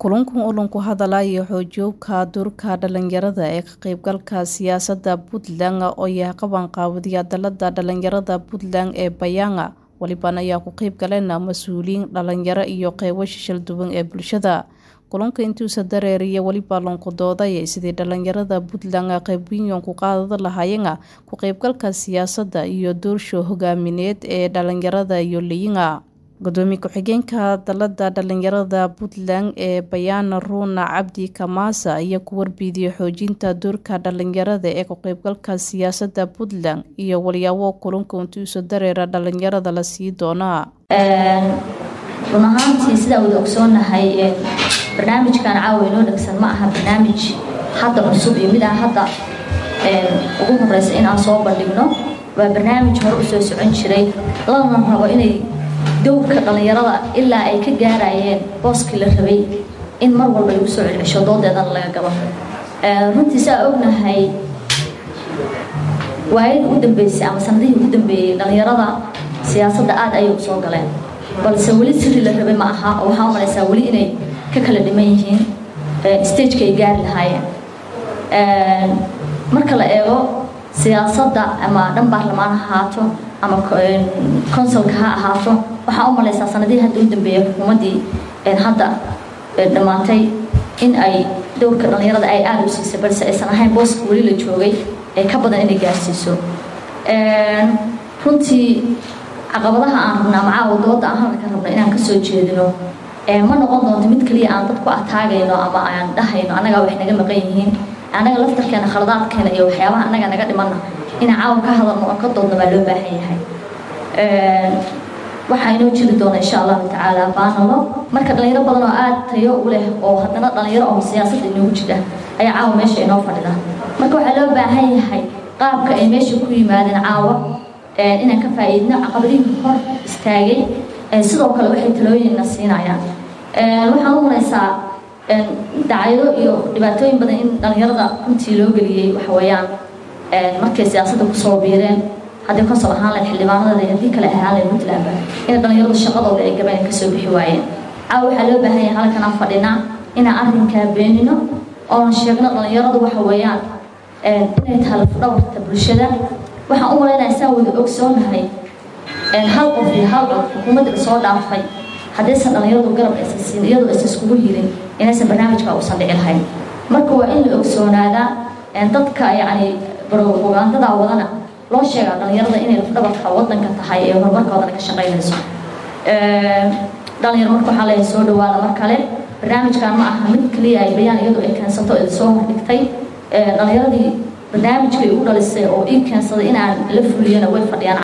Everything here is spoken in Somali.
kulankan ulan ku hadalaya xoojooga doorka dhalinyarada ee ka qaybgalka siyaasada puntland oo yahay qabanqaabadiya dalada dhalinyarada puntland ee bayaanga waliban ayaa ku qeyb galeen mas-uuliyiin dhalinyaro iyo qeybo shishal duwan ee bulshada kulanka intuusa dareeriya weliba lonkudooday sidii dhalinyarada puntland qeybwiyon ku qaadada lahaayeen ku qeybgalka siyaasada iyo doorsho hogaamineed ee dhalinyarada iyo leyinga gudoomiye ku-xigeenka dalada dhalinyarada puntland ee bayaana ruuna cabdi kamaasa ayaa ku warbiidiyey xoojinta doorka dhalinyarada ee ku qeybgalka siyaasada puntland iyo walyaabo kulanka intuusa dareera dhalinyarada la sii doonaa run ahaantii sidaa wada ogsoonahay barnaamijkan caawa inoo dhegsan ma aha barnaamij hadda cusub iyo mid aan hadda ugu horeysa inaan soo bandhigno waa barnaamij hore usoo socon jiray lana rabo inay dowrka dhalinyarada ilaa ay ka gaarayeen booskii la rabay in mar walba ay usoo celcesho doodeedana laga gabo runtii saa ognahay waayadii ugu dambeysay ama sanadihii ugu dambeeyey dhalinyarada siyaasadda aada ayay usoo galeen balse weli siri la rabay ma aha oo waxaa umalaysaa weli inay ka kala dhiman yihiin stageka ay gaari lahaayeen marka la eego siyaasadda ama dhan baarlamaan ha ahaato ama consulka ha ahaato waxaa u malaysaa sanadihii hadda u dambeeya xukuumaddii hadda dhammaatay in ay dowrka dhalinyarada ay aada u siisay balse aysan ahayn booska weli la joogay ee ka badan inay gaarsiiso runtii caqabadaha aan rabna ama caawa dooda aan halka rabno inaan kasoo jeedino ma noqon doonto mid kaliya aan dadku ataagayno ama aan dhahayno annagaa wax naga maqan yihiin annaga laftarkeena khaladaadkeena iyo waxyaabaha annaga naga dhimanna inaan caawa ka hadalno oo ka doodna baa loo baahan yahay waxaa inoo jiri doona insha allahu tacaala baanalo marka dhalinyaro badan oo aada tayo u leh oo haddana dhalinyaro oo siyaasadda inoogu jira ayaa caawa meesha inoo fadhida marka waxaa loo baahan yahay qaabka ay meesha ku yimaadeen caawa inaan ka faa-iidno caqabadihii hor istaagay sidoo kale waxay talooyinna siinayaan waxaan u maraysaa dacyado iyo dhibaatooyin badan in dhalinyarada runtii loo geliyey waxaweyaan markay siyaasadda kusoo biireen haddii konsol ahaan lahayd xildhibaanadeeda haddii kale ahaan lahayd puntlandba in dhalinyaradu shaqadooda ay gabeen kasoo bixi waayeen caawa waxaa loo baahan yahay halkan aan fadhinaa inaan arrinkaa beenino oon sheegno dhalinyaradu waxa weeyaan inay tahay lafdhabarta bulshada waxaan u malaynaya saa wada ogsoonahay hal qof iyo hal qof xukuumadda lasoo dhaafay haddaysan dhalinyaradu garab aysan siin iyadoo aysan iskugu hirin inaysan barnaamijka uusan dhici lahayn marka waa in la ogsoonaadaa dadka yacni propagandada wadana loo sheegaa dhalinyarada inay lafdhabarka wadanka tahay ee horumarkoodana ka shaqaynayso dhalinyaro marka waxaa leeyahay soo dhawaada mar kale barnaamijkan ma aha mid kaliya ay bayaan iyadoo ay keensato ee soo hordhigtay dhalinyaradii barnaamijkay u dhalisay oo ii keensaday inaan la fuliyana way fadhiyaan